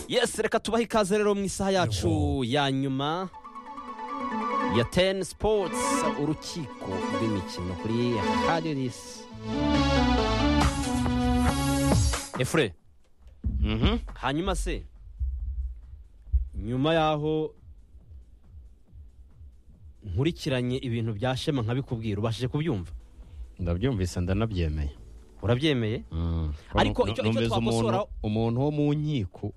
yesi reka tubahe ikaze rero mu isaha yacu ya nyuma ya teni sipotsi urukiko rw'imikino kuri hadirisi efure hanyuma se nyuma y'aho nkurikiranye ibintu bya shema nkabikubwira ubashije kubyumva ndabyumvise ndanabyemeye urabyemeye Mm. Ariko Nu- icyo- icyo numvise umuntu twakosoraho- umuntu wo mu nkiko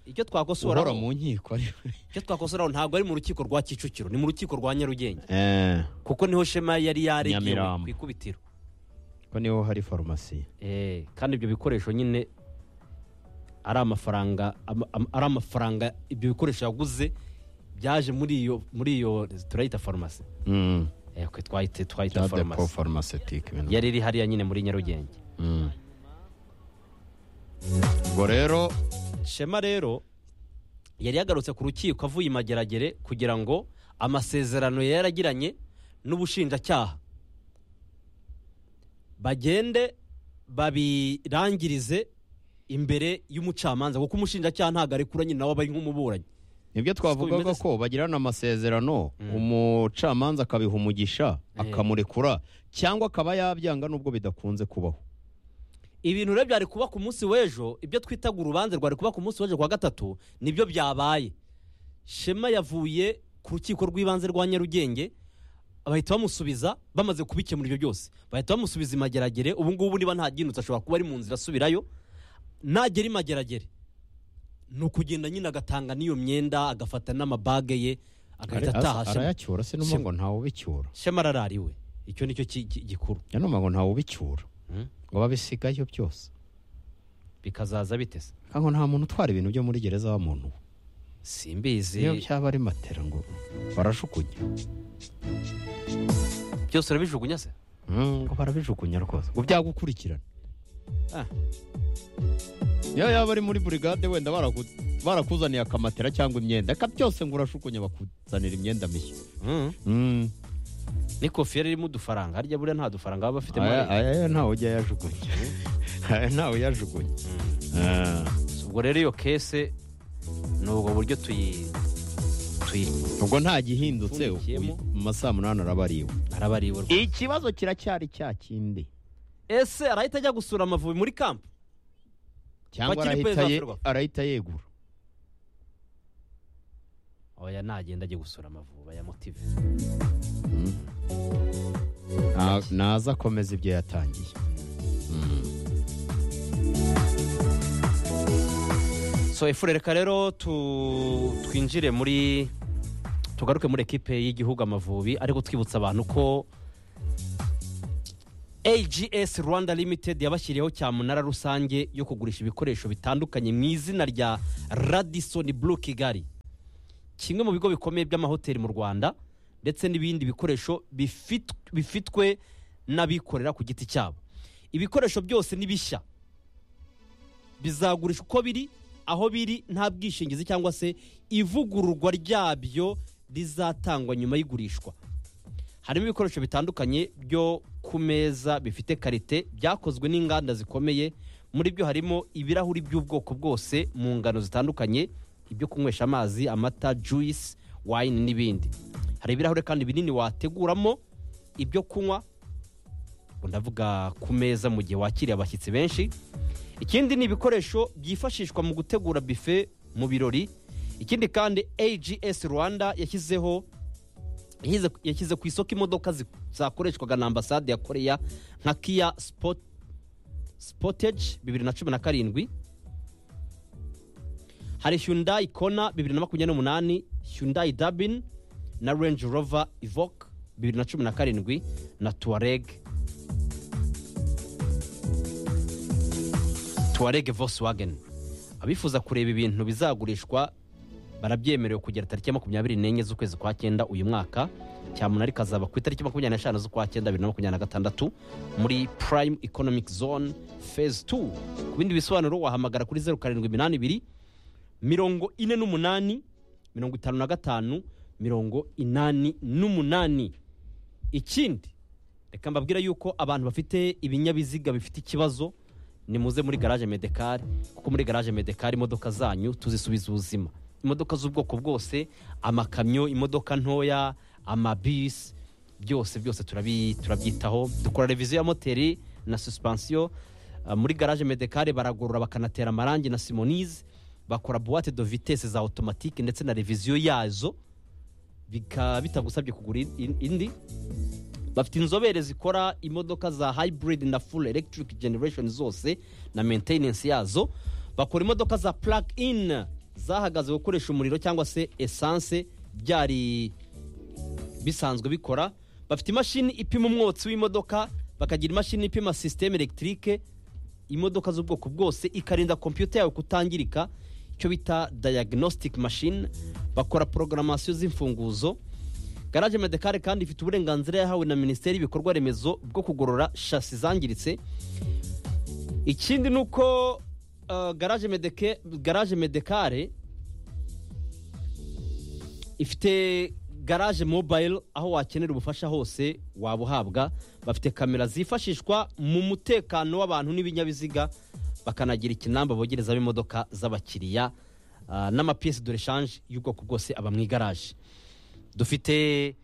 icyo uhora twakosoraho mu nkiko ari- icyo twakosoraho ntabwo ari mu rukiko rwa kicukiro ni mu rukiko rwa nyarugenge Eh, kuko niho shema yari yaregewe Nyamirambo. ku ikubitiro ko niho hari farumasi Eh, kandi ibyo bikoresho nyine ari amafaranga ama- ama- ari amafaranga ibyo bikoresho yaguze byaje muri iyo muri iyo turayita farumasi Mm. Eh, kwe twayite twayita cya depo farumasi farumasitique ibintu yari iri hariya nyine muri nyarugenge Mm. ubwo rero shema rero yari yagarutse ku rukiko avuye i mageragere kugira ngo amasezerano yari yaragiranye n'ubushinjacyaha bagende babirangirize imbere y'umucamanza kuko umushinjacyaha ntabwo arekuranye nawe aba ari nk'umuburanyi nibyo twavugaga bimeze ko bagirana amasezerano umucamanza akabiha umugisha akamurekura cyangwa akaba yabyanga nubwo bidakunze kubaho ibintu rero byari kuba ku munsi w'ejo ibyo twitaga urubanza rwari kuba ku munsi w'ejo kuwa gatatu nibyo byabaye shema yavuye ku rukiko rw'ibanze rwa nyarugenge bahita bamusubiza bamaze kubikemura ibyo byose bahita bamusubiza i mageragere ubu ngubu niba ntabyinutse ashobora kuba ari mu nzira asubirayo nagera i mageragere ni ukugenda nyine agatanga n'iyo myenda agafata n'amabage ye agahita ataha Shema- arayacyura sinumva ngo ntawe ubicyura shema ararariwe icyo ni cyo ki- ki- gikuru yanumva ngo ntawe ubicyura ngo babisigayo byose bikazaza bitese nkaho nta muntu utwara ibintu byo muri gereza wa muntu simbizi iyo byaba ari matera ngo barajugunya byose urabijugunya se Mm, ngo barabijugunya rwose ngo byagukurikirana Ah. iyo yaba ari muri burigade wenda baraku- barakuzaniye akamatera cyangwa imyenda reka byose ngo urashukunya bakuzanira imyenda mishya Mm. ni kofiyeri irimo udufaranga harya buriya nta dufaranga baba bafite aya muri aya yo ntawe ujya yajugunya aya ntawe uyajugunya Ah. ubwo rero iyo kese ni ubwo buryo tuyi tuyi ubwo nta gihindutse Upfundikiyemo. uyu- mu masaa munani araba ariwe araba ari iwe rwose. ikibazo kiracyari cya kindi ese arahita ajya gusura amavubi muri kampu cyangwa Bakiri arahita kwezi ye- afurwa. arahita yegura oya nagenda ajye gusura amavubi ya motive Na- naza akomeza ibyo yatangiye so efure reka rero tu- twinjire muri tugaruke muri ekipe y'igihugu amavubi ariko twibutsa abantu ko AGS Rwanda Limited yabashyiriyeho cyamunara rusange yo kugurisha ibikoresho bitandukanye mu izina rya Radisson Blue Kigali kimwe mu bigo bikomeye by'amahoteli mu Rwanda ndetse n'ibindi bikoresho bifit- bifitwe n'abikorera ku giti cyabo ibikoresho byose ni bishya bizagurishwa uko biri aho biri nta bwishingizi cyangwa se ivugururwa ryabyo rizatangwa nyuma y'igurishwa harimo ibikoresho bitandukanye byo ku meza bifite karite byakozwe n'inganda zikomeye muri byo harimo ibirahuri by'ubwoko bwose mu ngano zitandukanye ibyo kunywesha amazi amata juice wine n'ibindi hari ibirahuri kandi binini wateguramo ibyo kunywa ubwo ndavuga ku meza mu gihe wakiriye abashyitsi benshi ikindi ni ibikoresho byifashishwa mu gutegura bife mu birori ikindi kandi ags rwanda yashyizeho yashyize- yashyize ku isoko imodoka zi- zakoreshwaga na ambasade ya koreya nka kia spot spotage bibiri na cumi na karindwi hari hyundai kona bibiri na makumyabiri n'umunani hyundai dabin na range rover ivoke bibiri na cumi na karindwi na tuareg tuwarege volkswagen abifuza kureba ibintu bizagurishwa barabyemerewe kugera tariki ya makumyabiri n'enye z'ukwezi kwa cyenda uyu mwaka cyamunara kazaba ku itariki makumyabiri n'eshanu z'ukwa cyenda bibiri na makumyabiri na gatandatu muri prime economic zone phase 2 ku bindi bisobanuro wahamagara kuri zeru karindwi iminani ibiri mirongo ine n'umunani mirongo itanu na gatanu mirongo inani n'umunani ikindi reka mbabwira yuko abantu bafite ibinyabiziga bifite ikibazo nimuze muri garaje medekari kuko muri garaje medekari imodoka zanyu tuzisubiza ubuzima imodoka z'ubwoko bwose amakamyo imodoka ntoya amabisi byose byose turabi- turabyitaho dukora reviziyo ya moteri na suspensiyo Ah, muri garaje medekare baragorora bakanatera amarangi na simonize bakora buwate do vitesse za automatique ndetse na reviziyo yazo bikaba bitagusabye kugura in- in- indi bafite inzobere zikora imodoka za hybrid na full electric generation zose na maintenance yazo bakora imodoka za plug in zahagaze gukoresha umuriro cyangwa se essence byari bisanzwe bikora bafite imashini ipima umwotsi w'imodoka bakagira imashini ipima sisiteme elegitike imodoka z'ubwoko bwose ikarinda kompiyuta yawe kutangirika icyo bita diagnostic machine bakora porogaramasiyo z'imfunguzo garaje medekare kandi ifite uburenganzira yahawe na minisiteri y'ibikorwa remezo bwo kugorora shasi zangiritse ikindi ni uko uh, garaje medeke garaje medekare ifite garaje mobayiro aho wakenera ubufasha hose waba uhabwa bafite kamera zifashishwa mu mutekano w'abantu n'ibinyabiziga bakanagira ikinamba bogerezamo imodoka z'abakiriya ah, n'amapiyesi de reshanje y'ubwoko bwose aba mu igaraje dufite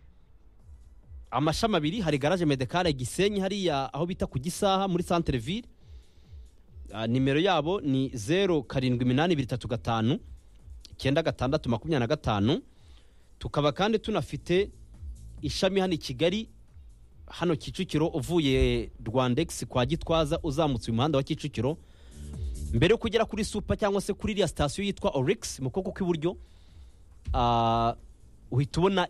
amashami abiri hari garaje medekare gisenyi hariya aho bita ku gisaha muri santere ville Ah, nimero yabo ni zeru karindwi iminani ibiri itatu gatanu icyenda gatandatu makumyabiri na gatanu tukaba kandi tunafite ishami hano i kigali hano kicukiro uvuye rwandex kwa gitwaza uzamutse uyu muhanda wa kicukiro mbere yo kugera kuri supa cyangwa se kuri iriya sitasiyo yitwa orix mu kuboko kw'iburyo ah, uhita ubona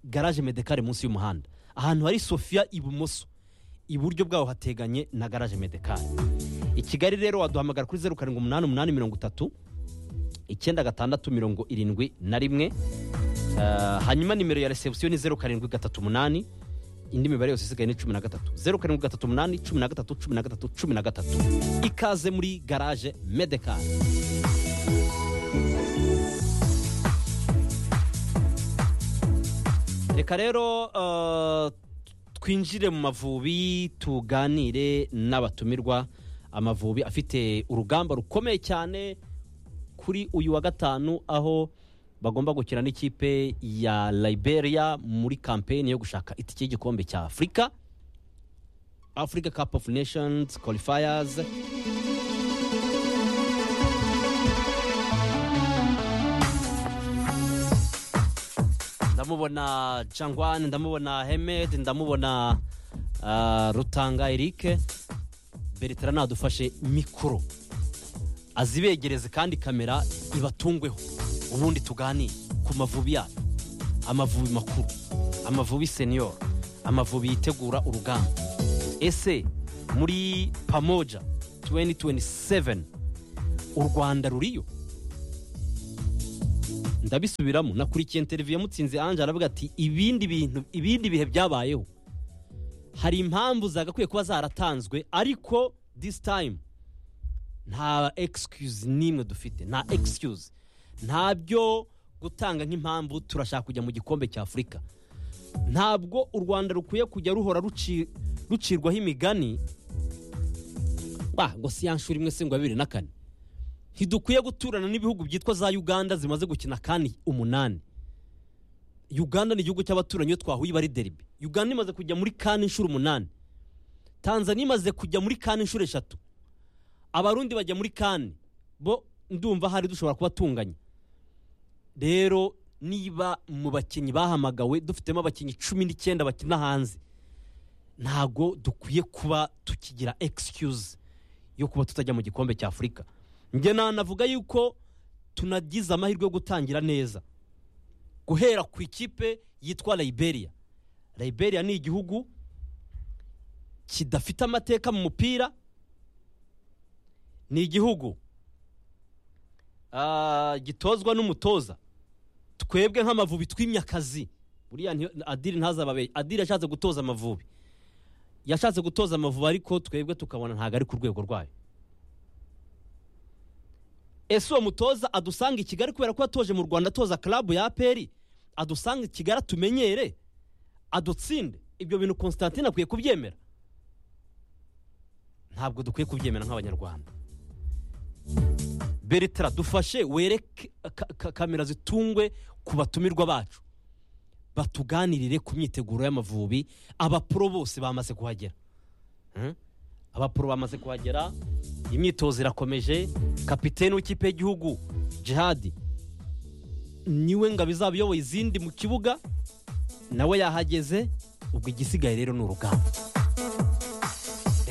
garaje medekare munsi y'umuhanda ahantu hari sofiya ibumoso iburyo bwaho hateganye na garaje medekare i kigali rero waduhamagara kuri zeru karindwi umunani umunani mirongo itatu icyenda gatandatu mirongo irindwi na rimwe Ah, hanyuma nimero ya resebusiyo ni zeru karindwi gatatu umunani indi mibare yose isigaye ni cumi na gatatu zeru karindwi gatatu umunani cumi na gatatu cumi na gatatu cumi na gatatu ikaze muri garaje medekari reka rero ah, twinjire mu mavubi tuganire n'abatumirwa amavubi afite urugamba rukomeye cyane kuri uyu wa gatanu aho bagomba gukina n'ikipe ya liberia muri kampeni yo gushaka itike y'igikombe cya afurika africa cup of nations qualifiers ndamubona jangwan ndamubona hemed ndamubona ah, rutanga eric bertrand nadufashe mikoro azibegereze kandi kamera ibatungweho ubundi tuganire ku mavubi yacu amavubi makuru amavubi senior amavubi yitegura urugamba ese muri pamoja 2027 u rwanda ruriyo ndabisubiramo nakurikiye interiviyo mutsinzi ange aravuga ati ibindi bintu ibindi bihe byabayeho hari impamvu zagakwiye kuba zaratanzwe ariko this time nta excuse n'imwe dufite nta excuse ntabyo gutanga nk'impamvu turashaka kujya mu gikombe cya afurika ntabwo u rwanda rukwiye kujya ruhora ruci- rucirwaho imigani wa ngo si ya nshuro imwe se ngo bibiri na kane ntidukwiye guturana n'ibihugu byitwa za uganda zimaze gukina kandi umunani uganda ni igihugu cy'abaturanyi iyo twahuye iba ari deribi uganda imaze kujya muri kane inshuro umunani tanzania imaze kujya muri kane inshuro eshatu abarundi bajya muri kane bo ndumva hari dushobora kuba tunganye rero niba mu bakinnyi bahamagawe dufitemo abakinnyi cumi n'icyenda bakina hanze ntago dukwiye kuba tukigira excuse yo kuba tutajya mu gikombe cya afurika njye nanavuga yuko tunagize amahirwe yo gutangira neza guhera ku ikipe yitwa liberia liberia ni igihugu kidafite amateka mu mupira ni igihugu ah, gitozwa n'umutoza twebwe nk'amavubi tw'imyakazi buriya ntiyo- adiri ntazababeye adiri yashatse gutoza amavubi yashatse gutoza amavubi ariko twebwe tukabona ntabwo ari ku rwego rwayo ese uwo mutoza adusanga i kigali kubera ko yatoje mu rwanda atoza karabu ya aperi adusanga i kigali atumenyere adutsinde ibyo bintu constantine akwiye kubyemera ntabwo dukwiye kubyemera nk'abanyarwanda beretara dufashe wereke ka- ka- kamera zitungwe ku batumirwa bacu batuganirire ku myiteguro y'amavubi abapuro bose bamaze kuhagera Hmm? abapuro bamaze kuhagera imyitozo irakomeje kapiteni w'ikipe y'igihugu jihadi niwe ngabo izaba iyoboye izindi mu kibuga nawe yahageze ubwo igisigaye rero ni urugamba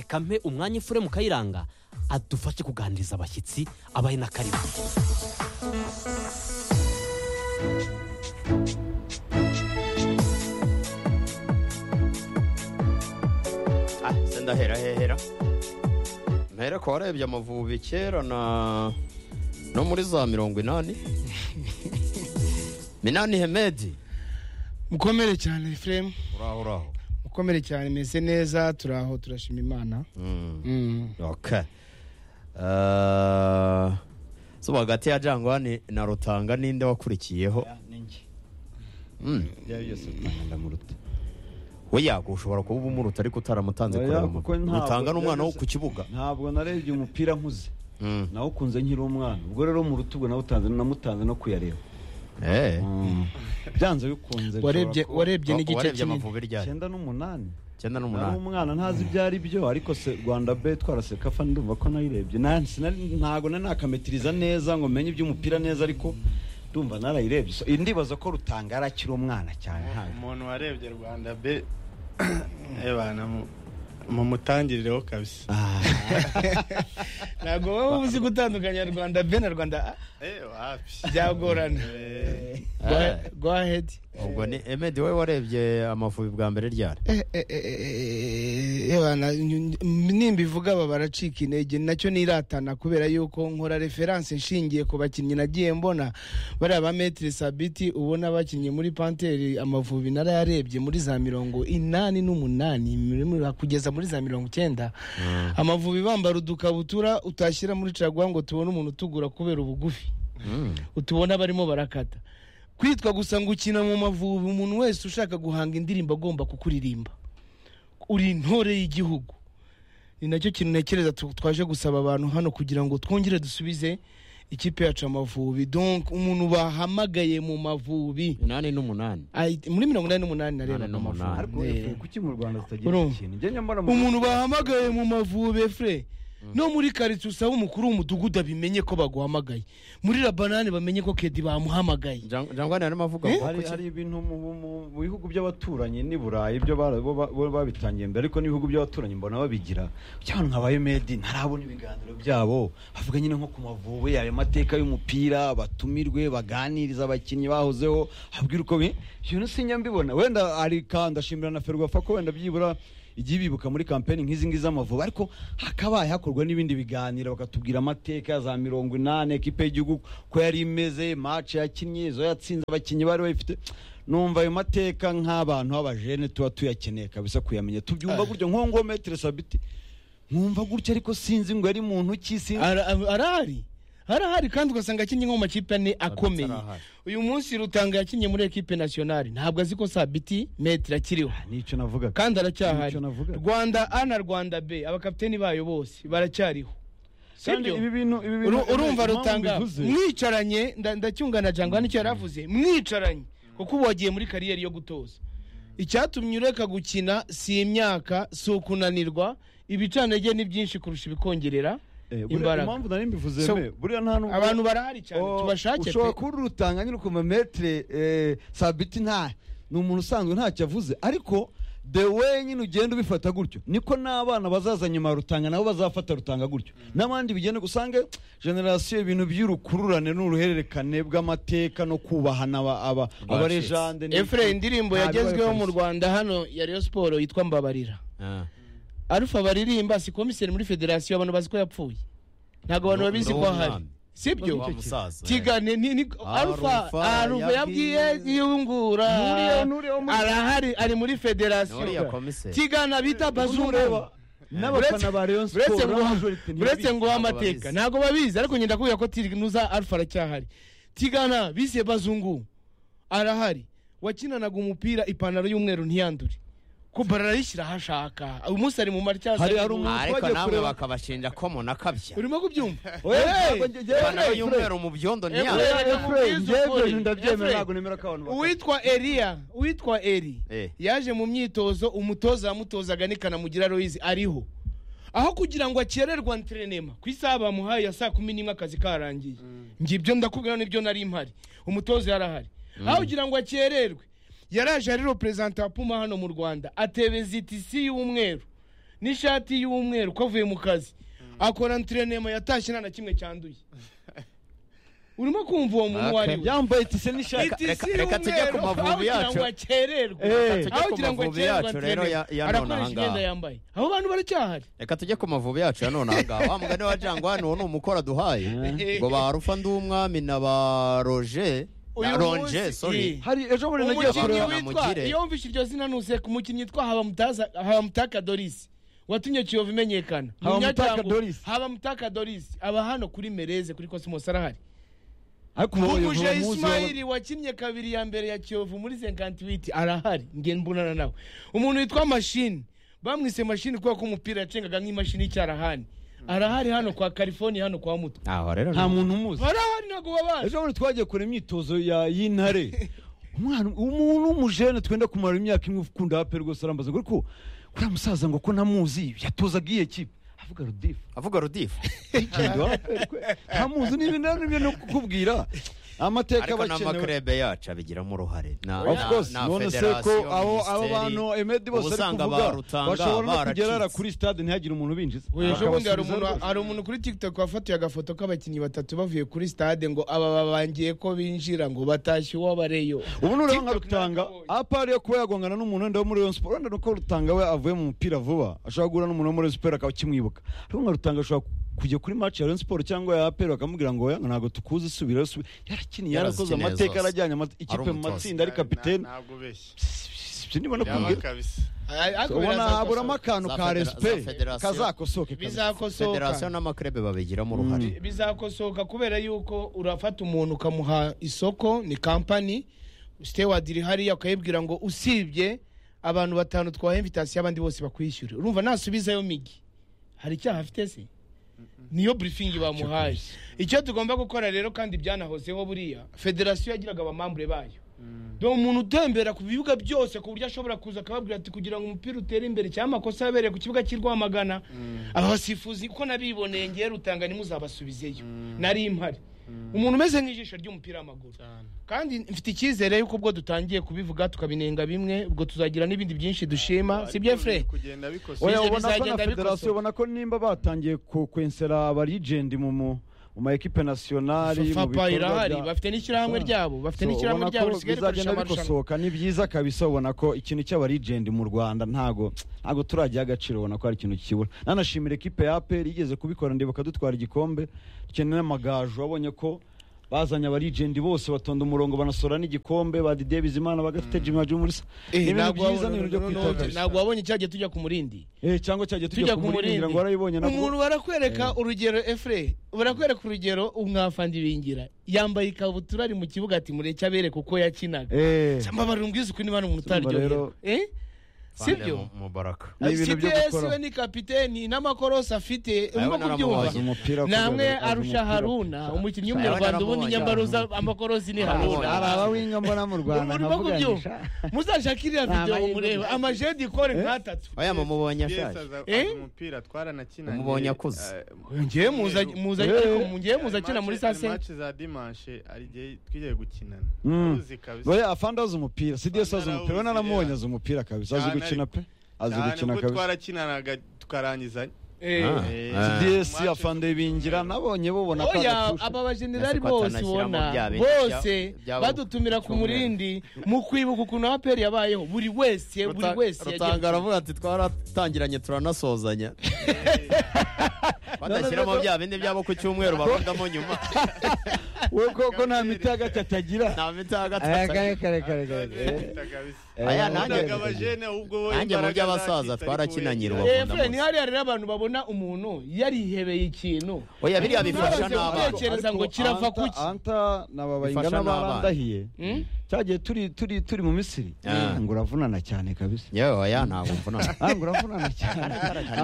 reka mpe umwanya ifure mu kayiranga adufashe kuganiriza abashyitsi abahe n'akarima Ah, se ndahera hehera mpere ko warebye amavubi kera na no muri za mirongo inani minani hemedi mukomere cyane efuremu uraho uraho mukomere cyane meze neza turi aho turashima imana Mm. okay Uh, so hagati ya jangwani na rutanga ninde wakurikiyeho Mm. ndamuruta we yago ushobora kuba uba umuruta ariko utaramutanze Oya, kureba kuko amavubi. ntabwo rutanga n'umwana wo byageze- ku kibuga ntabwo narebye umupira nkuze Mm. nawukunze nkiri umwana ubwo rero mu rutugu nawutanze namutanze no kuyareba Eh. byanze bikunze warebye nshobora kuba warebye n'igice warebye kinini amavubi ryari icyenda n'umunani icyenda nari n'umunani umwana ntazi ibyo ari byo ariko se rwanda be twaraseka fa ndumva ko nayirebye Na- sinari- ntago nari nakametiriza neza ngo menye iby'umupira neza ariko ndumva narayirebye So, ndibaza ko rutanga yari akiri umwana cyane ntabwo umuntu warebye rwanda be ebana mumutangirireho kabisa ntabwo wowe uzi gutandukanya rwanda b na rwanda a Eh, wapi byagorana Eh, Go ahe- go ahead ubwo ni emedi we warebye amavubi bwa mbere ryari Eh, eh, eh, eh, eh, bana, ny- ny- nimbivuga aba baracika intege nacyo niratana kubera yuko nkora referanse nshingiye ku bakinnyi nagiye mbona bariya ba metire sabiti ubona bakinnye muri panteri amavubi narayarebye muri za mirongo inani n'umunani muri- muri- kugeza muri za mirongo icyenda amavubi bambara udukabutura utashyira muri caguwa ngo tubone umuntu utugura kubera ubugufi utubona barimo barakata kwitwa gusa ngo ukina mu mavubi umuntu wese ushaka guhanga indirimbo agomba kukuririmba uri intore y'igihugu ni nacyo kintu ntekereza tu- twaje gusaba abantu hano kugira ngo twongere dusubize ikipe yacu amavubi donc umuntu bahamagaye mu mavubi inani n'umunani Ay- muri mirongo inani n'umunani nareba Umunani n'umunani. ariko amavubi kuki mu rwanda tutagira Urumva? iki kintu njye nyamara mu- umuntu bahamagaye mu mavubi fure no muri karitsiye usaba umukuru w'umudugudu abimenye ko baguhamagaye muri labanani bamenye ko kedi bamuhamagaye Jang- jangwani arimo avuga Eh? ngo hari hari ibintu mu- mu mu- mu bihugu by'abaturanyi n'i burayi byo bara- bo ba- bo babitangiye mbere ariko n'ibihugu by'abaturanyi mbona babigira cyangwa nkabaye medi ntarabona ibiganiro byabo bavuga nyine nko ku mavubi ayo mateka y'umupira batumirwe baganiriza abakinnyi bahozeho habwira uko bi- ibintu sinjya mbibona wenda ari ka ndashimira na ferwafa ko wenda byibura igiye bibuka muri kampeni nk'izi ngizi z'amavubi ariko hakabaye hakorwa n'ibindi biganiro bakatubwira amateka ya za mirongo inani ekipe y'igihugu ko yari imeze mace yakinnye izo yatsinze abakinnyi bari bayifite numva ayo mateka nk'abantu b'abajene tuba tuyakeneye kabisa kuyamenya tubyumva Ah. gutyo nk'uwo nguwo metero sabiti nkumva gutya ariko sinzi ngo yari muntu ki sinzi Ara- arahari arahari kandi ugasanga akinnye nko mu makipe ane akomeye arahari. uyu munsi rutanga yakinnye muri ekipe nasiyonari ntabwo azi ko sabiti metero akiriho nicyo navuga kandi aracyahari Nicyo navuga. rwanda a na rwanda b abakapiteni bayo bose baracyariho Kandi sibyo ibi bintu ibi bintu Uru- urumva impamvu rutanga mbivuze- mwicaranye nda- ndacyunga na jangwa nicyo yari avuze mwicaranye kuko ubu wagiye muri kariyeri yo gutoza icyatumye ureka gukina si imyaka si ukunanirwa ibicanege ni byinshi kurusha ibikongerera Eh, buriya imbaraga impamvu nari mbivuze So, me, buriya nta nubwo- abantu barahari cyane Oh, tubashake ushobora pe kuba urutanga nyine ukuma metere eh, sabiti nta ni umuntu usanzwe ntacyo avuze ariko the way nyine ugenda ubifata gutyo niko n'abana bazaza nyuma ya rutanga nabo bazafata rutanga gutyo n'abandi bigenda usange generasiyo ibintu by'urukururane n'uruhererekane bw'amateka no kubahana aba- aba- abarejande ni- efure indirimbo ntabwo yagezweho mu babikora. rwanda hano ya Rayon siporo yitwa mbabarira Ah. arufa baririmba si komiseri muri federasiyo abantu bazi ko yapfuye ntabwo abantu Ni- babizi ni ko ahari umwami. sibyo Wa musaza, eh. tigane ni ni arufa Alpha arufa yabwiye- yabwiye yungura Nuriye- Nuriye wo muri- arahari ari muri Nuriya federasiyo komiseri. tigana bita ureba bazungu n'abafana ba Rayon Sport uretse ngo n'abajorite ntibabizi. uretse ngo ntabwo amateka babizi. ntabwo babizi ariko ngenda kubwira ko nuza alfa aracyahari tigana bise bazungu arahari wakinanaga umupira ipantaro y'umweru ntiyandure ko barayishyira aho ashaka uyu munsi ari mu marityazo Hari- hari umuntu ariko twagiye namwe kureba- bakabashinja ko munakabya urimo kubyumva ipantaro y'umweru mu byondo ntiyambaye uwitwa eriya uwitwa eri Eh. yaje mu myitozo umutoza yamutozaga ni kanamugira royizi ariho aho kugira ngo akererwa ntrenema ku isaha bamuhaye ya saa kumi n'imwe akazi karangiye njye ibyo ndakubwira nibyo nari mpari umutoza yarahari aho kugira ngo akererwe yaraje ari reperezanta wa puma hano mu rwanda atebeza itisi y'umweru n'ishati y'umweru ko avuye mu kazi akora ntrenema yatashye nta na kimwe cyanduye urimo kumva uwo muntu uwo ari we yambaye tise n'ishati Itisi reka- reka tujye ku y'umweru, mavubi aho yacu. kugira ngo akererwe Eh. Tujye aho ku kugira ngo mavubi akererwe yacu rero ya- akererwe ya none arakoresha ahangaha. imyenda yambaye abo bantu baracyahari reka tujye ku mavubi yacu ya none ahangaha wa mugani wa jangwa hano uwo ni umukora duhaye Eh. ngo ba rufa ndi umwami na ba roje na Uyu ronje munsi, sorry eh. hari ejo bundi nagiye umukinnyi kureba kureba witwa Namugire. iyo wumvise iryo zina nuse ku mukinnyi witwa habamutaza habamutaka dorisi watumye kiyovu imenyekana Habamutaka Munyajyango, Doris. habamutaka dorisi aba hano kuri mereze kuri kosimosi arahari ariko ubu uyu Muguje munsi Ismail wakinnye kabiri ya mbere ya Kiyovu muri 58 arahari nge mbonana nawe. Umuntu witwa mashini bamwise mashini kubera ko umupira yacengaga nk'imashini y'icyarahani. Arahari hano kwa California hano kwa Mutwe. aho rero nta muntu umuzi Arahari ntabwo babaje. ejo bundi twagiye kureba imyitozo ya- y'intare umwana umuntu w'umujene twenda kumara imyaka imwe ukunda ape rwose arambaza ngo ariko kuriya musaza ngo ko ntamuzi yatozaga iyihe kipe avuga rudifu avuga rudifu legend wa APR kwe. ntamuzi n'ibintu n'ibyo no kukubwira amateka ariko bakenewe n'amakurebe yacu abigiramo uruhare na of na- course na none se ko federasiyo, abo abo minisiteri. bantu emedi bose ari ubusanga kuvuga barutanga, bashobora no kugerara baracitse. kuri stade ntihagire umuntu binjiza Ejo bundi hari Bakabasubiza umuntu rwose. hari umuntu kuri TikTok wafatiye agafoto k'abakinnyi batatu bavuye kuri stade ngo aba babangiye ko binjira ngo batashye uwo bareyo. ubu nureba nka TikTok rutanga nakabonye. apari yo kuba yagongana n'umuntu wenda wo muri Rayon Sport wenda nuko rutanga we avuye mu mupira vuba ashobora guhura n'umuntu wo muri Rayon Sport akaba akimwibuka ariko nka rutanga ashobora kujya kuri match ya Rayon Sport cyangwa ya apari bakamubwira ngo oya ntabwo tukuzi subira subira yarakiniye yarakoze Yarazikineye amateka zose. yarajyanye amate- ikipe mu umutoza. matsinda ari kapitene ntabwo ubeshye sibyo ntibona yaba kubwira kabisa Ariko ubona birazakosoka. haburamo akantu Za ka federa- respe za federasiyo. kazakosoke kabisa. bizakosoka. federasiyo n'amakurebe babigiramo uruhare bizakosoka kubera yuko urafata umuntu ukamuha isoko ni kampani sitewadi iri hariya ukayibwira ngo usibye abantu batanu twaha invitasiyo abandi bose bakwishyure urumva nasubizayo migi hari icyaha afite se niyo burifingi bamuhaye icyo tugomba gukora rero kandi byanahozeho buriya federasiyo yagiraga abamambure bayo dore umuntu utembera ku bibuga byose ku buryo ashobora kuza akababwira ati kugira ngo umupira utere imbere cyangwa amakosa yabereye ku kibuga cy'i Rwamagana aba basifuzi ko nabiboneye ngewe rutanga ntimuzabasubizeyo nari mpari umuntu umeze nk'ijisho ry'umupira w'amaguru kandi mfite icyizere yuko ubwo dutangiye kubivuga tukabinenga bimwe ubwo tuzagira n'ibindi byinshi dushima si byo fure kugenda bikosora oya Ibyo ubona ko na bizagenda federasiyo bikosoka. ubona ko nimba batangiye ku- kwensera abarigendi mu mu mu ma ekipe nasiyonari mu fapa bikorwa irahari bya- bafite n'ishyirahamwe Ah. ryabo bafite So, n'ishyirahamwe ubona ryabo ko risigaye rikoresha bizagenda amarushanwa bikosoka ni byiza kabisa ubona ko ikintu cy'abarigendi mu rwanda ntago ntago turagiha agaciro ubona ko hari ikintu kibura nanashimira ekipe ya aperi igeze kubikora ndibuka dutwara igikombe dukeneye n'amagaju wabonye ko bazanye abarigendi bose batonda umurongo banasora n'igikombe badideye bizimana bagafite jimmy wajumurisa ni Eh, ibintu ntabwo byiza wabona- ni ibintu byo kwitabira ntabwo wabonye cyagiye tujya ku murindi Eh, cyangwa cyagiye tujya tujya ku kumurindi murindi ngira ngo warayibonye nabwo umuntu barakwereka urugero efure barakwereka urugero umwafandi bingira yambaye ikabutura ari mu kibuga ati mureke abereke uko yakinaga Eh, mbabara umbwiza ukuntu bano umuntu Urumva utaryohera rero- eh sibyo Bande mu- mubaraka Ni ibintu byo CDS gukora. we ni kapiteni n'amakorosi afite urimo Ayawe kubyumva naramubonye. umupira ku namwe rwego, arusha umupira. haruna umukinnyi w'umunyarwanda naramubonye. ubundi nyambaruza amakorosi ni Naramubonye. haruna Araba winga mbona mu Ubu urimo kubyumva muzashaka iriya videwo murebe amajedi ikore nk'atatu oya mumubonye ashaje Eh? umupira twaranakinanye Umubonye akuze. ngewe muza- muza ariko ngewe muzakina muri saa sita maci za dimanche ari igihe twigiye gukinana Mm. uzi kabisa Oya afande azi umupira CDS azi Afande umupira we arawuzi, naramubonye yeah. azi umupira kabisa azi Cyane gukina pe azi cyane gukina ubwo kabisa twarakinanaga tukarangizanya Eh. Eh, Ah. CDS Match afande bingira nabonye bubona ko oya agatusha. aba Ese bajenerali ko bose atanashyiramo bya ubona bindi bose bya- byabo badutumira ku cyumweru. murindi mu kwibuka ukuntu aperi yabayeho buri wese buri Ruta- wese rutanga yagira- aravuga ati twaratangiranye turanasozanya badashyiramo bya bindi byabo ku cyumweru bahuramo nyuma we koko nta miti hagati atagira nta miti Aya, hagatatsa kare, kare, kare, kare. twita kabisa Eh, Aya, eh, nanjye- Wabonaga abajene ahubwo bo nanjye mu imbaraga by'abasaza zakize, ariko twarakinanye wenda- rubavu. Eh, Fred, ni hariya rero abantu babona wabona umuntu yarihebeye ikintu oya biriya bifasha Ntabwo n'abana utekereza ngo kirava ku ki? anta nababainga Bifasha n'abana. n'abarandahiye Hmm? cyagiye turi turi turi mu misiri Ah. ngo uravunana cyane kabisa yewe oya ntabwo mvunana Ah, ngo uravunana cyane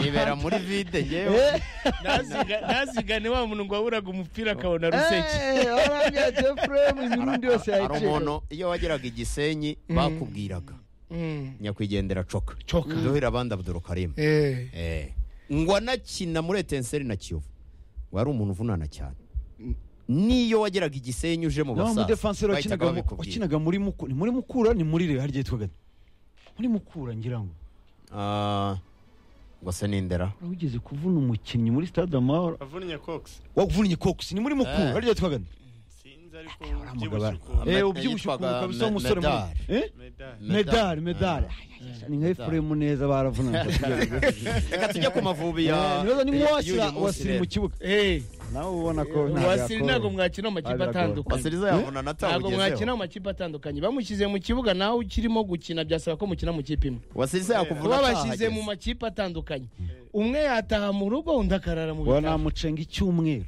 nibera muri vide yewe Ntaziga- ntazigane wa muntu ngo waburaga umupira akabona ruseke Eh, warambya Jeffrey, mu mirundi yose hari yayicaye. umuntu iyo wageraga igisenyi bakubwiraga Mm. nyakwigendera coka Coka. duhira abandi abdurukarimu Eh, Eh. ngo anakina muri etenseri na kiyovu ngo ari umuntu uvunana cyane niyo wageraga igisenyi uje mu naho basaza umudefanseri bahitaga wakinaga mu- babikubwira. wakinaga muri Muku- ni muri mukura ni muri rebe hari igihe twaga muri mukura ngira ngo Ah, ngo se nindera wari ugeze kuvuna umukinnyi muri stade amahoro wavunnye kokisi wavunnye kokisi ni muri mukura Eh. hari igihe twaga sinzi ariko hari ubyibushye amagabane. ukuntu Eh. Eh, ubyibushye yitwaga ukuntu kabisa w'umusore Medal. munini. Eh? medali Medal. medali medali ni nka Medal. efuremu neza baravunana reka tujye ku mavubi ya nibaza ni y'uyu nk'uwasira munsi wasiri rero. mu kibuga eh, nawe ubona ko wasiri ntabwo mwakina mu makipe Ntabwo atandukanye wasiriza yavunana ntabwo mwakina atawugezeho mu makipe atandukanye bamushyize mu kibuga nawe ukirimo gukina byasaba ko mukina mu kipe imwe wasiriza yakuvuna babashyize mu makipe atandukanye umwe yataha mu rugo undi akarara mu wa bitaro namucenga icyumweru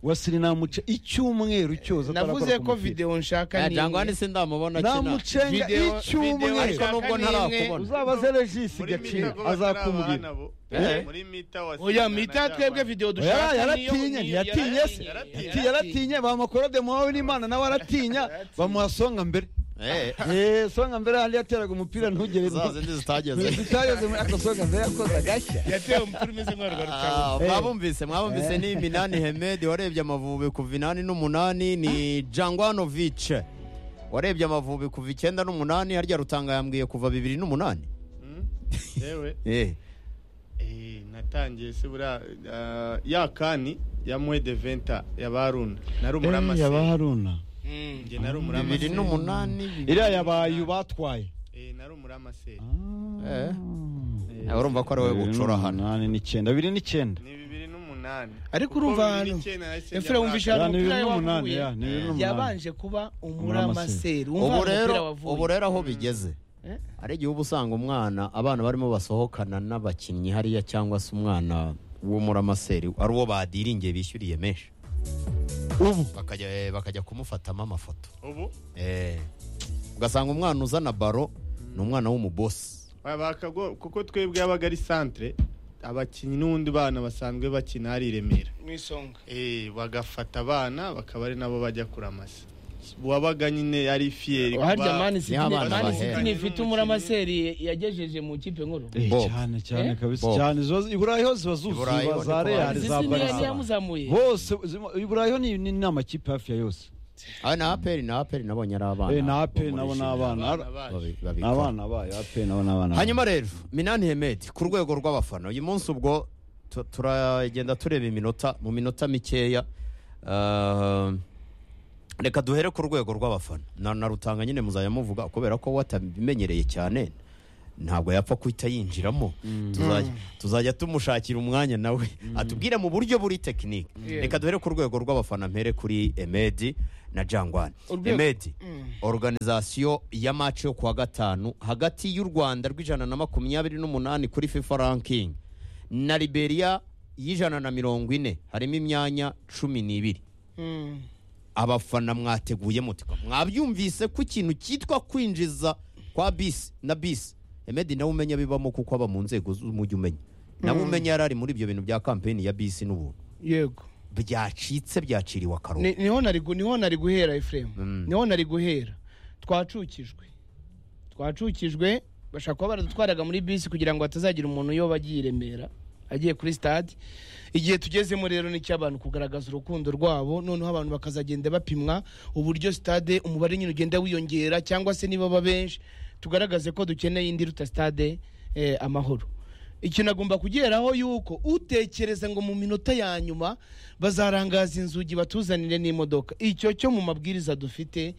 wasiri namuce icyumweru cyose navuze ko videwo nshaka ni jangwa imwe. hano se ndamubona akina namucenga Video- video ariko icyumweru nshaka nubwo ni ntarakubona. imwe. uzabaze regisi gaciro azakubwira Eh, muri mita wa oya Sina na mita twebwe Jabana. videwo Oya, dushaka niyo- yaratinye niyo- ntiyatinye se yaratinye. Ati, yaratinye bamakora demuhawe n'imana nawe aratinya bamuha songa mbere Eh, Eh, songa mbere handi yateraga umupira ntugere za zindi zitageze zitageze muri ako songa mbere yakoze agashya yatewe umupira umeze nk'uwarwa rutabo Ah, mwabumvise mwabumvise ni minani hemedi warebye amavubi kuva inani n'umunani ni jangwanovice warebye amavubi kuva icyenda n'umunani harya rutanga yambwiye kuva bibiri n'umunani Mm, yewe Eh, Eh, natangiye se buriya ah, ya kani ya mwe de venta ya baruna nari umuramase yabaharuna njye bibiri nari umuramase n'umunani bibiri- iriya yabaye batwaye Eh, nari umuramase Eh. Eh, urumva ko ari wowe bucura hano n'icyenda biri n'icyenda ni bibiri n'umunani Ariko Kuko urumva bibiri hano, n'icyenda nahise njya efura muri wumvisha Ya, hari ni umupira bibiri n'umunani, wavuye ya, ni bibiri n'umunani. yabanje kuba umuramaseri Umuramaseri. ubu rero ubu wavuye rero aho bigeze Eh? hari igihe uba usanga umwana abana barimo basohokana n'abakinnyi hariya cyangwa se umwana w'umuramaseri ari uwo badiringiye bishyuriye menshi ubu bakajya eh, bakajya kumufatamo amafoto ubu Eh, ugasanga umwana uzana baro ni umwana w'umubosi wabaka go- kuko twebwe yabaga ari santere abakinnyi n'ubundi bana basanzwe bakina hari i remera mu isonga Eh, bagafata abana bakaba ari nabo bajya kuramasa wabaga nyine yari fiyeri harya kuba- mani siti Niho abana mani bahera. siti ifite umuramaseri yagejeje mu kipe nkuru Eh, Bob. cyane cyane Eh? kabisa Bob. cyane ziba- i burayi ho ziba Burayi zuzuye ho za ni real Ari sisi za niyo yari barisa yamuzamuye bose zima- i burayi ho ni ni- ni amakipe hafi ya yose aho na aperi na aperi nabonye ari abana Eh, na aperi bo muri nabo ni Junior. abana abana Ar- baje. Babi- babikora. ni abana bayo aperi nabo ni abana bayo. hanyuma rero minani hemedi ku rwego rw'abafana uyu munsi ubwo tu- turagenda tureba iminota mu minota mikeya Ah, reka duhere ku rwego rw'abafana na na rutanga nyine muzayamuvuga kubera ko we atabimenyereye cyane ntabwo yapfa guhita yinjiramo Tuzajya- tuzajya tumushakira umwanya nawe atubwire mu buryo buri tekinike reka duhere ku rwego rw'abafana mpere kuri emedi na jangwani Urwego- emedi organizasiyo ya maci yo kuwa gatanu hagati y'u rwanda rw'ijana na makumyabiri n'umunani kuri fifa ranking na liberia y'ijana na mirongo ine harimo imyanya cumi n'ibiri Mm. abafana mwateguye mutika mwabyumvise ko ikintu cyitwa kwinjiza kwa bisi na bisi emedi nawe umenya bibamo kuko aba mu nzego z'umujyi umenya nawe umenya yari ari muri ibyo bintu bya kampeni ya bisi n'ubuntu yego byacitse byaciriwe Ni- akarongo niho nari gu- niho nari guhera efuremu Mm. niho nari guhera twacukijwe twacukijwe bashaka kuba baradutwaraga muri bisi kugira ngo hatazagira umuntu uyoba agiye i remera agiye kuri stade igihe tugezemo rero nicyo abantu kugaragaza urukundo rwabo noneho abantu bakazagenda bapimwa uburyo stade umubare nyine ugenda wiyongera cyangwa se niba baba benshi tugaragaze ko dukeneye indi ruta stade eh, amahoro ikintu agomba kugeraho yuko utekereza ngo mu minota ya nyuma bazarangaza inzugi batuzanire n'imodoka icyo cyo mu mabwiriza dufite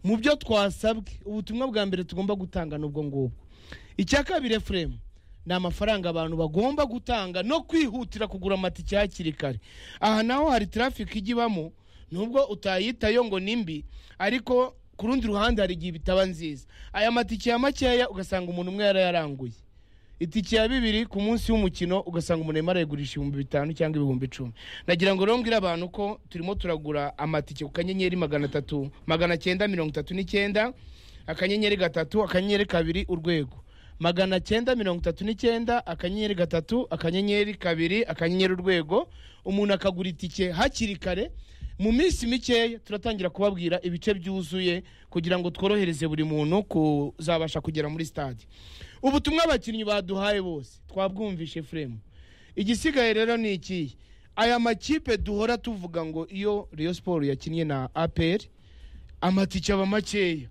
mu byo twasabwe ubutumwa bwa mbere tugomba gutanga n'ubwo ngubwo icya kabiri efuremu ni amafaranga abantu bagomba gutanga no kwihutira kugura amatike hakiri kare aha naho hari traffic ijya ibamo nubwo utayitayo ngo ni mbi ariko ku rundi ruhande hari igihe bitaba nziza aya matike ya makeya ugasanga umuntu umwe yarayaranguye itike ya bibiri ku munsi w'umukino ugasanga umuntu arimo arayigurisha ibihumbi bitanu cyangwa ibihumbi icumi nagira ngo rero mbwire abantu ko turimo turagura amatike ku kanyenyeri magana atatu magana cyenda mirongo itatu n'icyenda akanyenyeri gatatu akanyenyeri kabiri urwego magana cyenda mirongo itatu n'icyenda akanyenyeri gatatu akanyenyeri kabiri akanyenyeri urwego umuntu akagura itike hakiri kare mu minsi mikeya turatangira kubabwira ibice byuzuye kugira ngo tworohereze buri muntu kuzabasha kugera muri stade ubutumwa abakinnyi baduhaye bose twabwumvishe furemu igisigaye rero ni ikihe aya makipe duhora tuvuga ngo iyo Rayon siporo yakinnye na aperi amatike aba makeya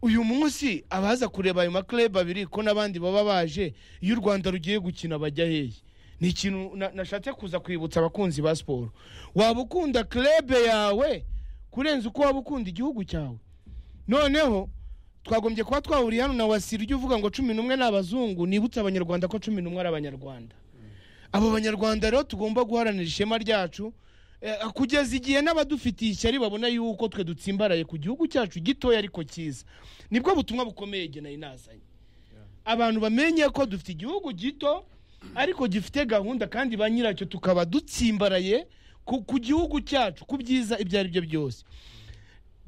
uyu munsi abaza kureba ayo makureba abiri ko n'abandi baba baje iyo u rwanda rugiye gukina bajya hehe ni ikintu na- nashatse kuza kwibutsa abakunzi ba siporo waba ukunda kurebe yawe kurenza uko waba ukunda igihugu cyawe noneho twagombye kuba twahuriye hano na wasira ujya uvuga ngo cumi n'umwe ni abazungu nibutse abanyarwanda ko cumi n'umwe ari abanyarwanda abo banyarwanda rero tugomba guharanira ishema ryacu eh, kugeza igihe n'abadufitiye ishyari babona yuko twe dutsimbaraye ku gihugu cyacu gitoya ariko cyiza nibwo butumwa bukomeye igihe nari nazanye abantu bamenye ko dufite igihugu gito ariko gifite gahunda kandi ba nyiracyo tukaba dutsimbaraye ku ku gihugu cyacu ku byiza ibyo ari byo byose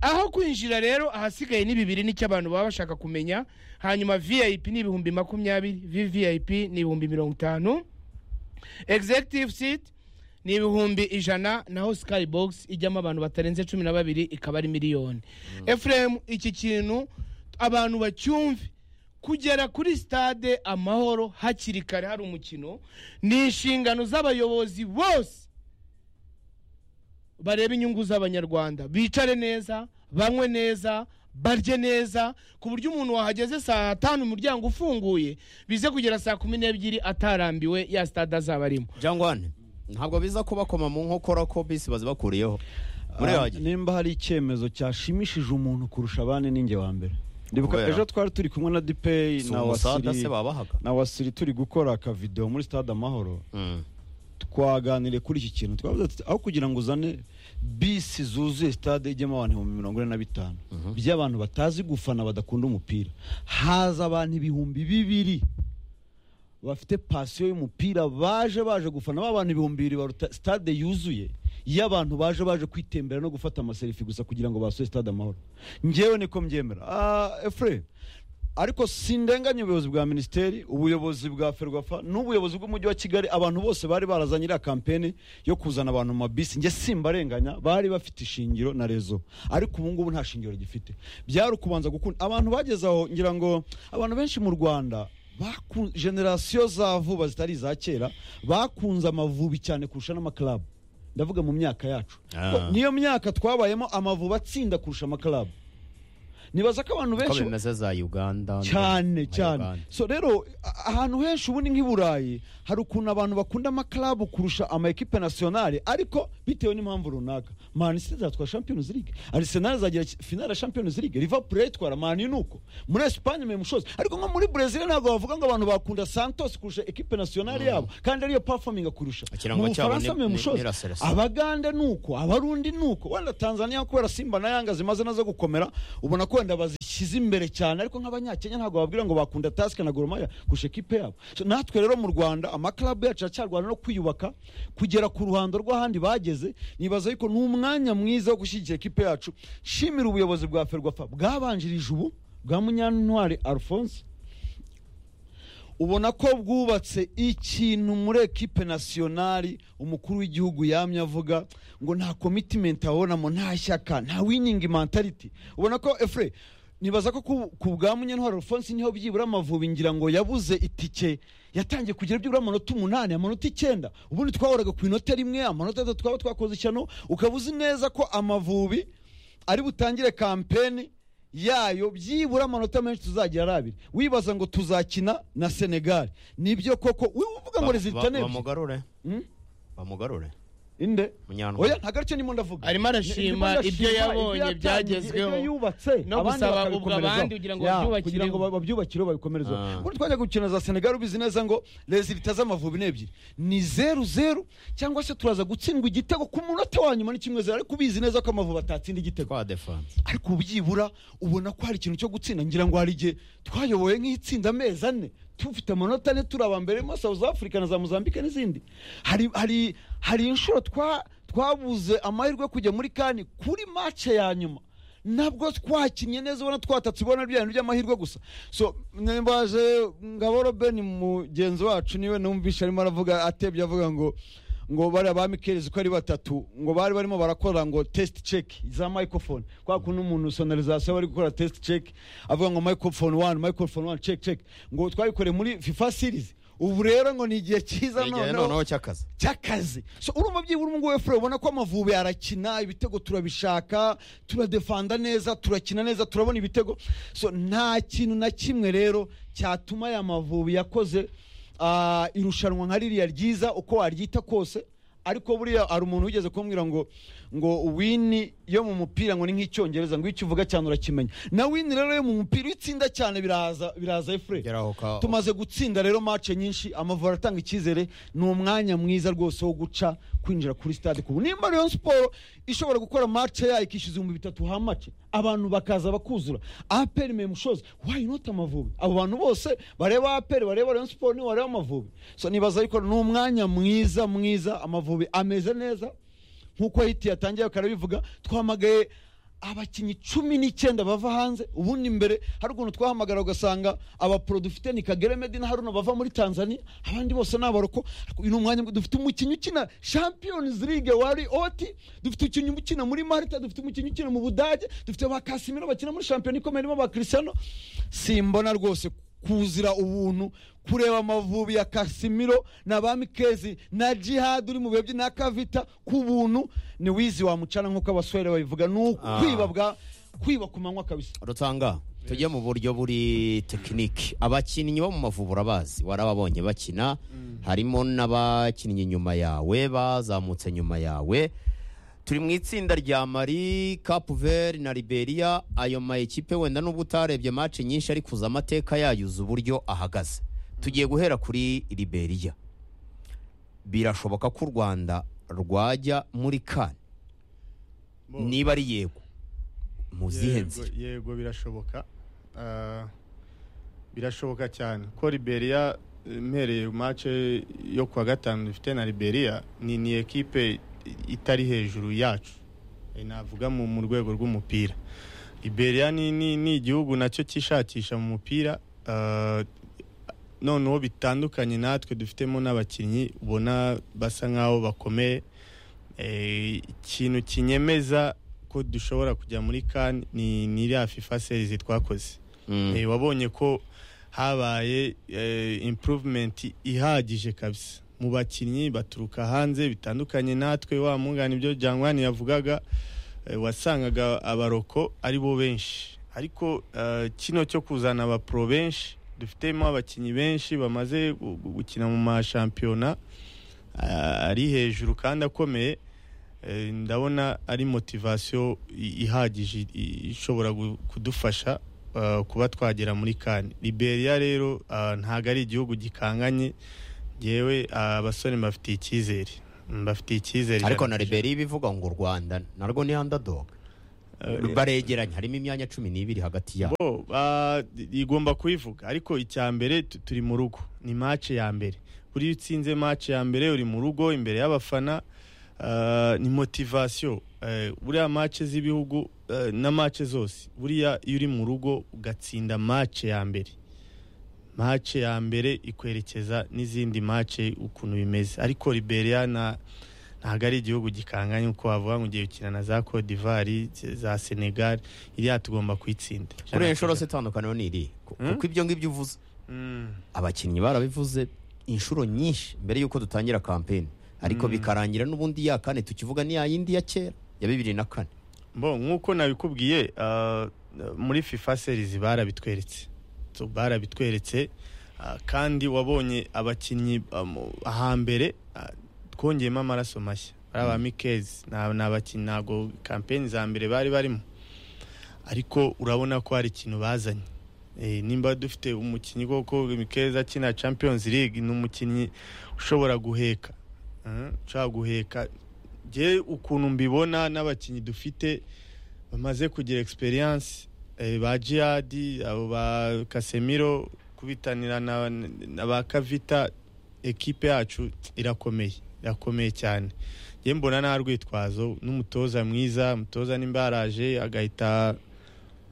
aho kwinjira rero ahasigaye ni bibiri nicyo abantu baba bashaka kumenya hanyuma vip ni ibihumbi makumyabiri vvip ni ibihumbi mirongo itanu executive seat ni ibihumbi ijana naho skybox ijyamo abantu batarenze cumi na babiri ikaba ari miliyoni efuremu iki kintu abantu bacyumve kugera kuri stade amahoro hakiri kare hari umukino ni inshingano z'abayobozi bose barebe inyungu z'abanyarwanda bicare neza banywe neza barye neza ku buryo umuntu wahageze saa tanu umuryango ufunguye bize kugera saa kumi n'ebyiri atarambiwe ya stade azaba arimo jangwane ntabwo biza kubakoma mu nkokora ko bisi bazibakuriyeho muri Ah, yagiye nimba hari icyemezo cyashimishije umuntu kurusha abandi ninjye wa mbere ndibuka Kubera? ejo twari turi kumwe na dipeyi si na umusada se wasiri babahaga na wasiri turi gukora akavidewo muri stade amahoro Mm. twaganiriye kuri iki kintu twavuze tuti aho kugira ngo uzane bisi zuzuye stade ijyamo abantu ibihumbi mirongo ine na bitanu by'abantu batazi gufana badakunda umupira haza abantu ibihumbi bibiri bafite pasiyo y'umupira baje baje gufana ba bantu ibihumbi bibiri baruta stade yuzuye y'abantu baje baje kwitembera no gufata amaserifi gusa kugira ngo basuye stade amahoro ngewe niko mbyemera Ah, efure ariko sindenganya ubuyobozi bwa minisiteri ubuyobozi bwa ferwafa n'ubuyobozi bw'umujyi wa kigali abantu bose bari barazanye iriya kampeni yo kuzana abantu mu mabisi njye simbarenganya bari bafite ishingiro na rezo ariko ubu ngubu nta shingiro gifite byari ukubanza gukunda abantu bageze aho ngira ngo abantu benshi mu rwanda baku- generasiyo za vuba zitari iza kera bakunze amavubi cyane kurusha n'amakarabu ndavuga mu myaka yacu Ah. niyo myaka twabayemo amavubi atsinda kurusha amakarabu nibaza ko abantu ko benshi bimeze za uganda cyane na cyane Uganda. so rero a- ahantu henshi ubundi nk'i burayi hari ukuntu abantu bakunda amakarabu kurusha ama ekipe nasiyonari ariko bitewe n'impamvu runaka mani city izatwara champions league arsenal izagira ki- finale ya champions league liverpool irayitwara mani nuko muri esipanye mu mushozi ariko nko muri brezil ntabwo bavuga ngo abantu bakunda santos kurusha ekipe nasiyonari yabo kandi ariyo performing kurusha Ikirango mu cyabo bufaransa ni- mu ni- mushozi ni La Seleção. abagande nuko abarundi nuko wenda tanzania kubera simba na yanga zimaze nazo gukomera ubona ko wenda bazishyize imbere cyane ariko nk'abanyakenya ntabwo babwira ngo bakunda tasike na goromaya kurusha ekipe yabo So, natwe rero mu rwanda amakarabu yacu aracyarwana no kwiyubaka kugera ku ruhando rw'ahandi bageze nibaza ariko ni umwanya mwiza wo gushyigikira ekipe yacu nshimira ubuyobozi bwa ferwafa bwabanjirije ubu bwa munyantwari alphonse ubona ko bwubatse ikintu muri ekipe nasiyonari umukuru w'igihugu yamye avuga ngo nta komitimenti abonamo nta shyaka nta winingi mentality ubona ko efure nibaza ko ku- ku bwa munyantwaro alphonse niho byibura amavubi ngira ngo yabuze itike yatangiye kugira byibura amanota umunani amanota icyenda ubundi twahoraga ku inota rimwe amanota atatu twaba twakoze ishyano ukaba uzi neza ko amavubi ari butangire kampeni yayo byibura amanota menshi tuzagira ari abiri wibaza ngo tuzakina na senegali nibyo koko wowe uvuga ngo Ba- rezilita ba- ni ebyiri bamugarure Hmm? bamugarure inde Munyantwari. oya nta gace ndimo ndavuga Arimo arashima Ndimo ndashima ibyo yabonye yatangiye, byagezweho. ibyo yubatse No abandi gusaba bakabikomerezaho. ubwo abandi kugira ngo Ya, babyubakire. kugira ngo ba- babyubakire babikomereze Ah. ubundi twajya gukina za senegali ubizi neza ngo rezilita z'amavubi ni ebyiri ni zeru zeru cyangwa se turaza gutsindwa igitego ku munota wa nyuma ni kimwe zeru ariko ubizi neza ko amavubi atatsinda igitego kwa defanse ariko ubyibura ubona ko hari ikintu cyo gutsinda ngira ngo hari igihe twayoboye nk'itsinda amezi ane tufite amanota ane turi aba mbere muri south africa na za mozambique n'izindi hari hari hari inshuro twa twabuze amahirwe yo kujya muri kani kuri mace ya nyuma nabwo twakinnye neza ubona twatatse ubona bya bintu by'amahirwe gusa so nimbaje ngaboro ben mugenzi wacu niwe numvishe arimo aravuga atebye avuga ngo ngo bariya ba mikelezi ko ari batatu ngo bari barimo barakora ngo test check za microphone kwa kuntu umuntu sonorizasiyo bari gukora test check avuga ngo microphone one microphone one check check ngo twabikoreye muri fifa series ubu rero ngo ni igihe cyiza igihe noneho cy'akazi cy'akazi so urumva byibura umu nguyu fure ubona ko amavubi arakina ibitego turabishaka turadefanda neza turakina neza turabona ibitego so nta kintu na kimwe rero cyatuma aya mavubi yakoze ah, irushanwa nka ririya ryiza uko waryita kose ariko buriya hari umuntu wigeze kumbwira ngo ngo wini yo mu mupira ngo ni nk'icyongereza ngo iyo ukivuga cyane urakimenya na wini rero yo mu mupira iyo utsinda cyane biraza biraza efure geraho ka tumaze gutsinda rero mace nyinshi amavubi aratanga icyizere ni umwanya mwiza rwose wo guca kwinjira kuri stade kubu nimba rero siporo ishobora gukora mace yayo ikishyuza ibihumbi bitatu hamace abantu bakaza bakuzura aperi memu shozi wayi nota amavubi abo bantu bose bareba aperi bareba rero siporo nibo bareba amavubi so nibaza ariko ni umwanya mwiza mwiza amavubi ameze neza nk'uko hiti yatangiye bakaba bivuga twamagaye abakinnyi cumi n'icyenda bava hanze ubundi mbere hari ukuntu twahamagara ugasanga abaporo dufite ni kagere medi na haruna bava muri tanzania abandi bose ni abaroko Ariko uyu ni umwanya mwiza. dufite umukinnyi ukina champions league wari oti dufite umukinnyi ukina muri malta dufite umukinnyi ukina mu budage dufite ba kasimiro bakina muri shampiyona ikomeye irimo ba cristiano simbona rwose kuzira ubuntu kureba amavubi ya kasimiro na ba mikezi na jihad uri mu bihe na kavita ku buntu ni wizi wamucana nk'uko abasore babivuga ni ukwiba bwa kwiba ku manywa kabisa rutanga tujye mu buryo buri tekiniki abakinnyi bo mu mavubu urabazi warababonye bakina harimo n'abakinnyi nyuma yawe bazamutse nyuma yawe turi mu itsinda rya mari kapuveri na liberia ayo mayikipe wenda n'ubwo utarebye maci nyinshi ariko uzi amateka yayo uzi uburyo ahagaze tugiye guhera kuri liberia birashoboka ko u rwanda rwajya muri kane Bo- niba ari yego mu zihe yego, nzira yego birashoboka Ah, birashoboka cyane ko liberia mpereye mace yo kuwa gatanu dufite na liberia ni ni ekipe itari hejuru yacu Eh, navuga mu mu rwego rw'umupira liberia ni ni ni igihugu nacyo cyishakisha mu mupira Ah, noneho bitandukanye natwe dufitemo n'abakinnyi ubona basa nk'aho bakomeye Eh, ikintu kinyemeza ko dushobora kujya muri kan ni ni iriya fifa series twakoze Mm. Eh, wabonye ko habaye eh, improvement ihagije kabisa mu bakinnyi baturuka hanze bitandukanye natwe wa mungana ibyo jangwani yavugaga eh, wasangaga abaroko ari bo benshi ariko eh, kino cyo kuzana abapro benshi dufitemo abakinnyi benshi bamaze gu- gu- gukina mu mashampiyona ah, ari hejuru kandi akomeye eh, ndabona ari motivasiyo i- ihagije i- ishobora gu- kudufasha ah, kuba twagera muri kani liberia rero ah, ntabwo ari igihugu gikanganye ngewe ah, abasore mbafitiye icyizere mbafitiye icyizere ariko na ijana ku liberia ibivuga ngo u rwanda narwo ni handadoga ijana. baregeranye harimo imyanya cumi n'ibiri hagati yabo bo ah, igomba kubivuga ariko icya mbere tu- turi mu rugo ni mace ya mbere buriya utsinze mace ya mbere uri mu rugo imbere y'abafana ah, ni motivasiyo Eh, buriya mace z'ibihugu eh, na mace zose buriya iyo uri mu rugo ugatsinda mace ya mbere mace ya mbere ikwerekeza n'izindi mace ukuntu bimeze ariko liberia na ntabwo ari igihugu gikanganye uko wavuga ngo ugiye gukina na za Cote d'Ivoire za Senegal iriya tugomba kuyitsinda kuri iyi nshuro se itandukaniro ni irihe Ku- Mm. kuko ibyo ngibyo uvuze Mm. abakinnyi barabivuze inshuro nyinshi mbere y'uko dutangira kampeni ariko bikarangira n'ubundi ya kane tukivuga n'iya yindi ya kera ya bibiri na kane bo nk'uko nabikubwiye ah, muri fifa series barabitweretse So, barabitweretse ah, kandi wabonye abakinnyi ah, mu- ahambere ah, twongeyemo amaraso mashya bari aba mikezi ni abakinnyi ntabwo kampeni za mbere bari barimo ariko urabona ko hari ikintu bazanye Eh, nimba dufite umukinnyi koko mikeza akina champions league ni umukinnyi ushobora guheka Mm, ushobora guheka ngewe ukuntu mbibona n'abakinnyi dufite bamaze kugira experience eh, ba jihadi abo ba kasemiro kubitanira na na ba kavita ekipe yacu irakomeye irakomeye cyane njye mbona nta rwitwazo n'umutoza mwiza umutoza nimba yaraje agahita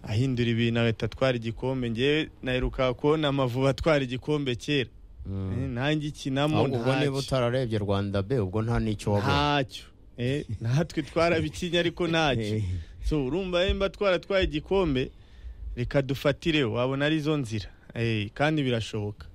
ahindura ibintu agahita atwara igikombe njyewe naheruka kubona amavubi atwara igikombe kera Eh, nanjye ikinamo ahubwo ubwo niba ntacyo. utararebye rwanda be ubwo nta n'icyo wabonye ntacyo Eh, natwe twarabikinnye ariko ntacyo so urumva eh, mba twaratwaye igikombe reka dufatire wabona arizo nzira Eh, kandi birashoboka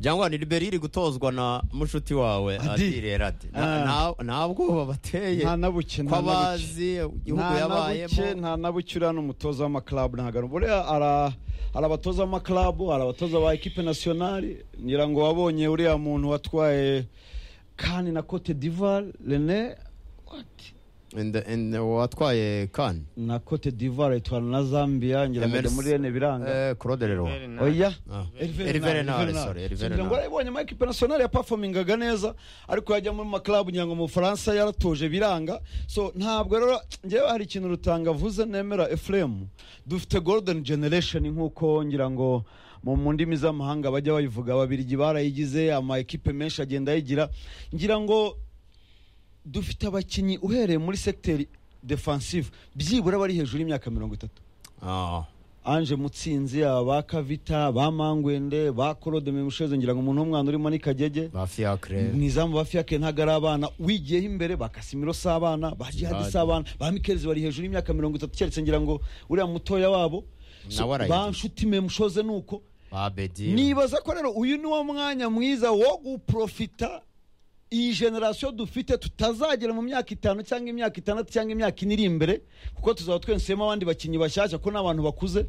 byangwa ni liberi iri gutozwa na mushuti wawe Adi. adire radi Ah. nta bwoba bateye nta na buke ko nta na buke abazi igihugu Nta na buke, yabayemo nta na buke uriya ni umutoza w'amakarabu ntabwo buriya ara- hari abatoza b'amakarabu hari abatoza ba ekipe nasiyonari ngira ngo wabonye uriya muntu watwaye kani na cote d'ivoire rene what? And- and watwaye kan na cote d'ivoire itwara na zambia ngira ngo Emerson. ajya muri rene biranga claude Leroy. oya Ah. Hervé Hervé Renard, Renard, Hervé Renard. sorry, Hervé So, ngira ngo Renard. warayibonye ama ekipe nasiyonari yapafomingaga neza ariko yajya muri makarabu ngira ngo mu bufaransa yaratuje biranga so ntabwo rero ngewe hari ikintu rutanga avuze nemera efuremu dufite golden generation nk'uko ngira ngo mu mu ndimi z'amahanga bajya bayivuga ababirigi barayigize ama ekipe menshi agenda ayigira ngira ngo dufite abakinnyi uhereye muri sekiteri defansive byibura bari hejuru y'imyaka mirongo itatu Ah. anje mutsinzi aba kavita ba mangwende ba korode memushoze ngira ngo umuntu w'umwana urimo ni kagege ba fiacre ni izamu ba fiyake ntabwo ari abana wigiyeho imbere ba kasimiro si abana ba jihadi si abana ba mikelezi bari hejuru y'imyaka mirongo itatu keretse ngira ngo uriya mutoya wabo So, Nawe arayigiye. ba nshuti memushoze ni uko ba bedi nibaza ko rero uyu ni wo mwanya mwiza wo guprofita iyi generasiyo dufite tutazagera mu myaka itanu cyangwa imyaka itandatu cyangwa imyaka ine iri imbere kuko tuzaba twensemo abandi bakinnyi bashyashya ko n'abantu bakuze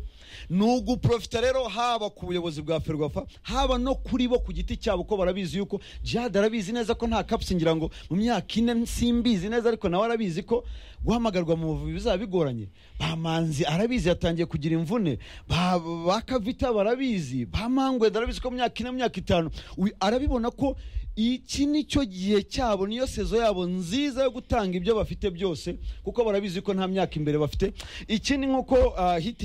ni uguprofita rero haba ku buyobozi bwa ferwafa haba no kuri bo ku giti cyabo ko barabizi yuko jihad arabizi neza ko nta kapusi ngira ngo mu myaka ine simbizi neza ariko nawe arabizi ko guhamagarwa mu buvuzi bizaba bigoranye ba manzi arabizi yatangiye kugira imvune ba ba kavita barabizi ba mangweda arabizi ko mu myaka ine mu myaka itanu uyu arabibona ko iki ni cyo gihe cyabo niyo sezo yabo nziza yo gutanga ibyo bafite byose kuko barabizi ko nta myaka imbere bafite ikindi nk'uko ah, hiti